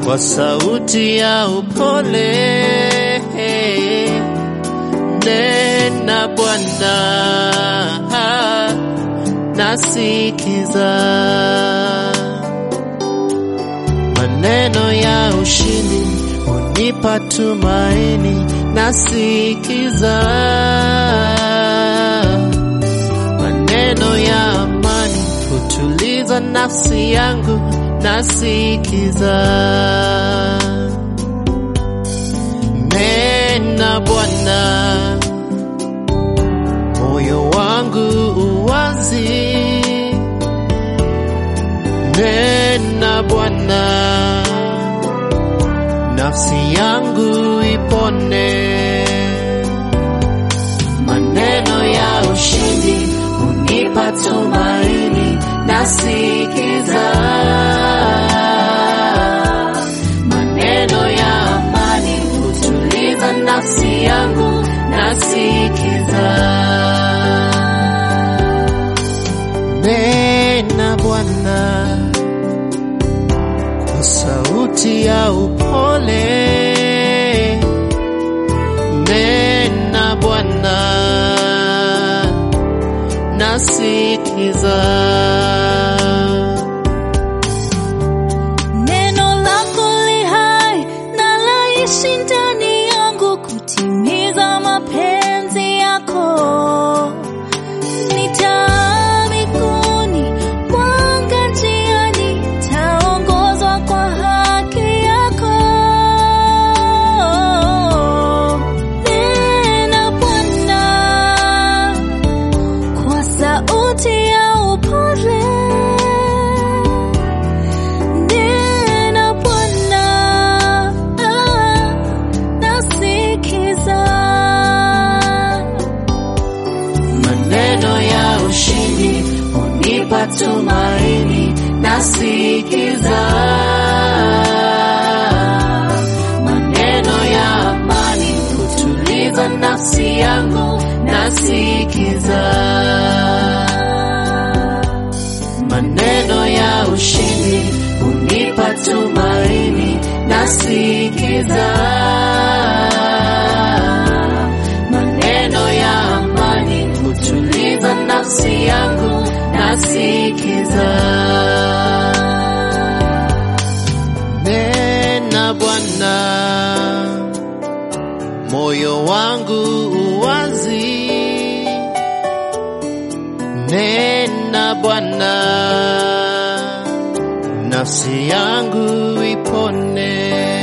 kwa sauti ya upole. Nena Bwana, nasikiza maneno ya ushindi unipa tumaini, nasikiza maneno ya amani hutuliza nafsi yangu, nasikiza nena Bwana, moyo wangu uwazi, nena Bwana nafsi yangu ipone. Maneno ya ushindi unipa tumaini, nasikiza maneno ya amani hutuliza nafsi yangu, nasikiza nena Bwana kwa sauti ya upole, nena Bwana, nasikiza. Neno lako li hai na laishi ndani yangu kutimiza mapenzi yako. Nitaa miguuni, mwanga njiani, taongozwa kwa haki yako. Nena Bwana, kwa sauti ya upole. Nena Bwana, ah, nasikiza. Maneno ya ushindi unipa tumaini, nasikiza. Maneno ya amani hutuliza nafsi yangu, nasikiza. Maneno ya ushindi unipa tumaini, nasikiza. Maneno ya amani hutuliza nafsi yangu, nasikiza. Nena Bwana, moyo wangu uwazi. Nena Bwana, nafsi yangu ipone.